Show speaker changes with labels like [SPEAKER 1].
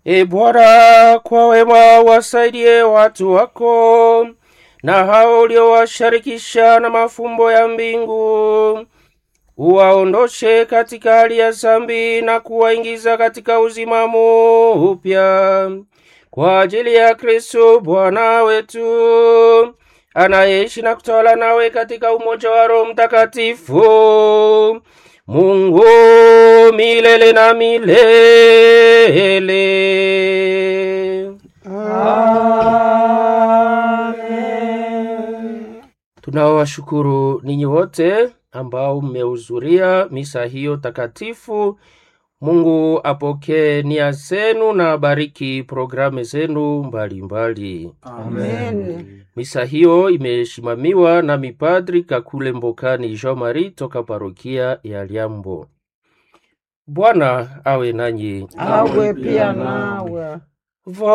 [SPEAKER 1] E Bwana, kwa wema wasaidie watu wako na hao uliowasharikisha na mafumbo ya mbingu, uwaondoshe katika hali ya zambi na kuwaingiza katika uzima upya kwa ajili ya Kristo Bwana wetu anayeishi na kutawala nawe katika umoja wa Roho Mtakatifu, Mungu milele na milele. Tunawashukuru ninyi wote ambao mmehudhuria misa hiyo takatifu. Mungu apokee nia zenu na abariki programu zenu mbalimbali.
[SPEAKER 2] Amen.
[SPEAKER 1] Misa hiyo imesimamiwa na mipadri Kakule Mbokani Jean Marie toka parokia ya Liambo. Bwana awe nanyi.
[SPEAKER 2] Awe pia nawe.